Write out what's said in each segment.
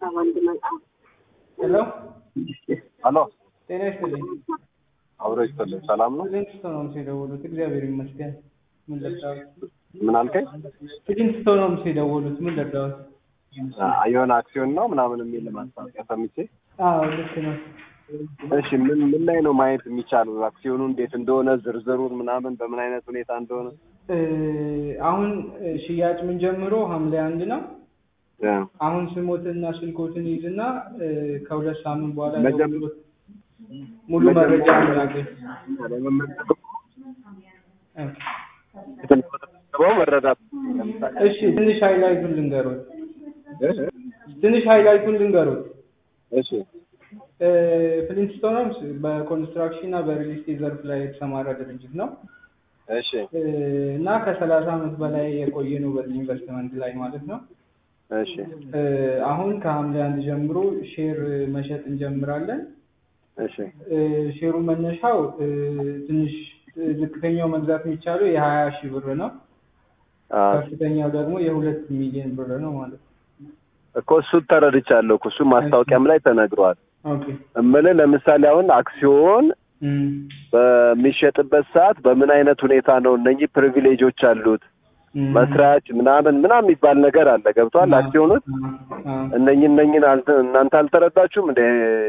ሄሎ ሄሎ ጤና ይስጥልኝ። አብሮ ይስጥልኝ። ሰላም ነው? ፊሊንግስቶ ነው ምስ የደወሉት። እግዚአብሔር ይመስገን። ምን ልርዳዎት? ምን አልከኝ? ፊሊንግስቶ ነው ምስ የደወሉት። ምን ልርዳዎት? አ- የሆነ አክሲዮን ነው ምናምን የሚል ማስታወቂያ ሰምቼ። አዎ ልክ ነው። እሺ ምን ምን ላይ ነው ማየት የሚቻለው? አክሲዮኑ እንዴት እንደሆነ ዝርዝሩን ምናምን በምን አይነት ሁኔታ እንደሆነ እ፣ አሁን እ፣ ሽያጭ ምን ጀምሮ ሐምሌ አንድ ነው። እ፣ አሁን ስሞትና ስልኮትን ይዝና እ፣ ከሁለት ሳምንት በኋላ መጀመ- ደውሎ ሙሉ መረጃ ያገኝ። የተመዘገበው መረዳት እሺ ትንሽ ሃይላይቱን ልንገሩት። እ? ትንሽ ሃይላይቱን ልንገሩት። እሺ እ፣ ፍሊንትስቶን ሆምስ በኮንስትራክሽን እና በሪል ስቴት ዘርፍ ላይ የተሰማራ ድርጅት ነው እሺ እ፣ እና ከሰላሳ ዓመት በላይ የቆየ ነው በዚህ ኢንቨስትመንት ላይ ማለት ነው። እሺ እ፣ አሁን ከሐምሌ አንድ ጀምሮ ሼር መሸጥ እንጀምራለን። እሺ እ፣ ሼሩ መነሻው እ፣ ትንሽ እ፣ ዝቅተኛው መግዛት የሚቻለው የሀያ ሺህ ብር ነው። አ፣ ከፍተኛው ደግሞ የሁለት ሚሊዮን ብር ነው ማለት ነው። እኮ እሱን ተረድቻለሁ እኮ እሱ ማስታወቂያም ላይ ተነግሯል። ኦኬ እምልህ ለምሳሌ አሁን አክሲዮን እም፣ በሚሸጥበት ሰዓት በምን አይነት ሁኔታ ነው እነኚህ ፕሪቪሌጆች አሉት እም፣ መስራች ምናምን ምናምን የሚባል ነገር አለ። ገብቷል? አክሲዮኖች አ፣ እነኚህ እነኚህን አልተ- እናንተ አልተረዳችሁም እንደ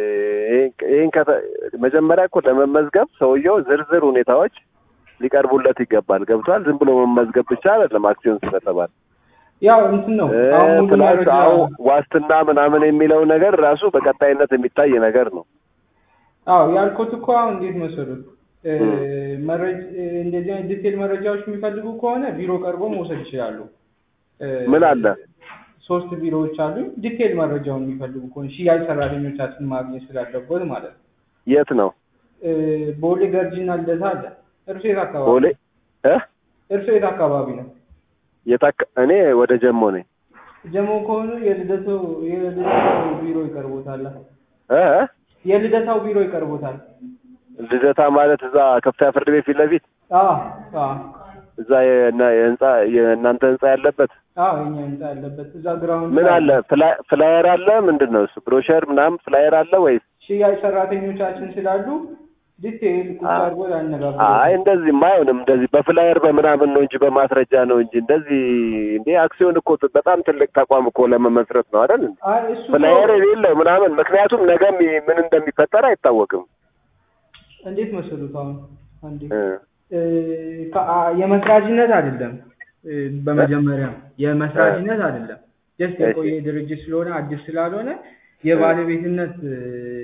ይህን ከተ- መጀመሪያ እኮ ለመመዝገብ ሰውየው ዝርዝር ሁኔታዎች ሊቀርቡለት ይገባል። ገብቷል? ዝም ብሎ መመዝገብ ብቻ አይደለም አክሲዮን ስለተባለ ያው እንትን ነው እ፣ አሁን ሙሉ ፕላስ መረጃ አሁን ዋስትና ምናምን የሚለው ነገር ራሱ በቀጣይነት የሚታይ ነገር ነው። አዎ ያልኩት እኮ አሁን እንዴት መሰሉት እ፣ እም። መረጃ እንደዚህ አይነት ዲቴል መረጃዎች የሚፈልጉ ከሆነ ቢሮ ቀርቦ መውሰድ ይችላሉ። እ፣ ምን አለ ሶስት ቢሮዎች አሉ። ዲቴል መረጃውን የሚፈልጉ ከሆነ ሽያጭ ሰራተኞቻችን ማግኘት ስላለበት ማለት ነው። የት ነው? እ፣ ቦሌ ገርጂና ልደታ አለ። እርሶ የት አካባቢ ቦሌ እ እርሶ የት አካባቢ ነው? የታከ እኔ ወደ ጀሞ ነኝ። ጀሞ ከሆኑ የልደታው የልደታው ቢሮ ይቀርቦታል። እ እ? የልደታው ቢሮ ይቀርቦታል። ልደታ ማለት እዛ ከፍተኛ ፍርድ ቤት ፊት ለፊት አዎ አዎ እዛ የና- የህንጻ የእናንተ ህንጻ ያለበት አዎ የኛ ህንጻ ያለበት እዛ ግራውንድ ምን ላይ አለ? ፍላ- ፍላየር አለ? ምንድን ነው እሱ? ብሮሸር ምናምን ፍላየር አለ ወይስ? ሽያጭ ሰራተኞቻችን ስላሉ ዲቴይል ቁጭ አ- አድርጎ ያነጋግሩ። አይ እንደዚህማ አይሆንም። እንደዚህ በፍላየር በምናምን ነው እንጂ በማስረጃ ነው እንጂ እንደዚህ እንዴ አክሲዮን እኮ በጣም ትልቅ ተቋም እኮ ለመመስረት ነው አይደል? እንዴ? አይ እሱ እኮ ፍላየር የሌለው ምናምን ምክንያቱም ነገም ምን እንደሚፈጠር አይታወቅም። እንዴት መሰሉት አሁን አንዴ እ እ፣ ከ- አ- የመስራችነት አይደለም እ፣ በመጀመሪያ የመስራችነት አይደለም ጀስት እሺ። የቆየ ድርጅት ስለሆነ አዲስ ስላልሆነ የባለቤትነት እ፣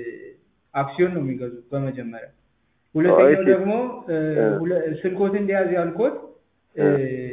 አክሲዮን ነው የሚገዙት በመጀመሪያ ሁለተኛው እሺ። ደግሞ እ፣ እ። ሁለ- ስልኮት እንዲያዝ ያልኮት እ፣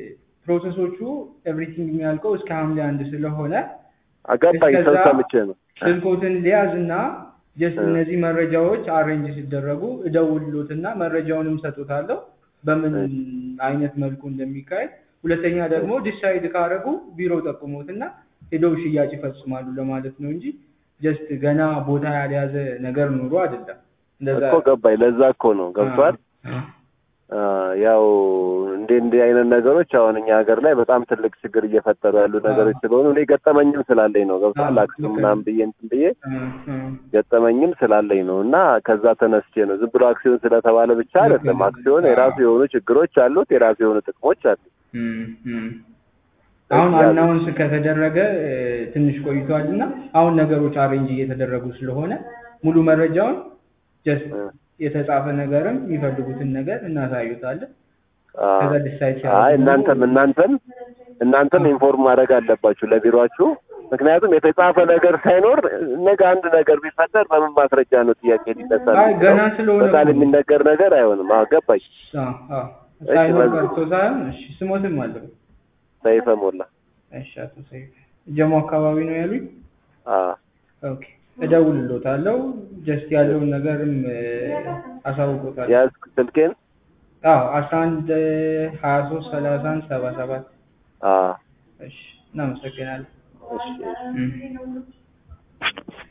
ፕሮሰሶቹ ኤቭሪቲንግ የሚያልቀው እስከ ሐምሌ አንድ ስለሆነ አጋባኝ ሰው እስከዛ ሰምቼ ነው። ስልኮትን ሊያዝ እና ጀስት እ። እነዚህ መረጃዎች አሬንጅ ሲደረጉ እደውልሎትና መረጃውንም ሰጡታለሁ በምን አይነት መልኩ እንደሚካሄድ። ሁለተኛ ደግሞ ዲሳይድ ካደረጉ ቢሮ ጠቁሞትና ሄደው ሽያጭ ይፈጽማሉ ለማለት ነው እንጂ ጀስት ገና ቦታ ያልያዘ ነገር ኑሮ አይደለም። እንደዛ እኮ ገባኝ። ለዛ እኮ ነው ገብቷል። አ- አ፣ ያው እንደ እንዲህ አይነት ነገሮች አሁን እኛ ሀገር ላይ በጣም ትልቅ ችግር እየፈጠሩ ያሉ ነገሮች ስለሆኑ እኔ ገጠመኝም ስላለኝ ነው ገብቷል። አዎ፣ አክሲዮን ልክ ነው። ምናምን ብዬ እንትን ብዬ አ- አ- ገጠመኝም ስላለኝ ነው እና ከዛ ተነስቼ ነው ዝም ብሎ አክሲዮን ስለተባለ ብቻ ልክ አይደለም። ነው። አክሲዮን አዎ። የራሱ የሆኑ ችግሮች አሉት፣ የራሱ የሆኑ ጥቅሞች አሉት። እም፣ እም። አሁን ያሉት። አናውንስ ከተደረገ እ፣ ትንሽ ቆይቷል እና አሁን ነገሮች አሬንጅ እየተደረጉ ስለሆነ ሙሉ መረጃውን ጀስት እ። የተጻፈ ነገርም የሚፈልጉትን ነገር እናሳዩታለን። አ፣ ከዛ ዲሳይድ አይ እናንተም እናንተም እናንተም ኢንፎርም ማድረግ አለባችሁ ለቢሮአችሁ። ምክንያቱም የተጻፈ ነገር ሳይኖር ነገ አንድ ነገር ቢፈጠር በምን ማስረጃ ነው ጥያቄ ሊነሳል? አይ ገና ስለሆነ በቃል እኮ ነው። የሚነገር ነገር አይሆንም። አዎ ገባኝ። አዎ፣ አዎ። ሳይኖር በዚህ- ቀርቶ ሳይሆን እሺ፣ ስሞትም አለው። ሰይፈ ሞላ። እሺ፣ አቶ ሰይፍ ጀሞ አካባቢ ነው ያሉኝ። አዎ ኦኬ፣ እደውልሎታለሁ። ጀስት ያለውን ነገርም እ፣ አሳውቆታለሁ። ያዝክ ስልኬን? አዎ፣ አስራ አንድ ሀያ ሶስት ሰላሳ አንድ ሰባ ሰባት አዎ እሺ፣ እናመሰግናለን። እሺ። እም።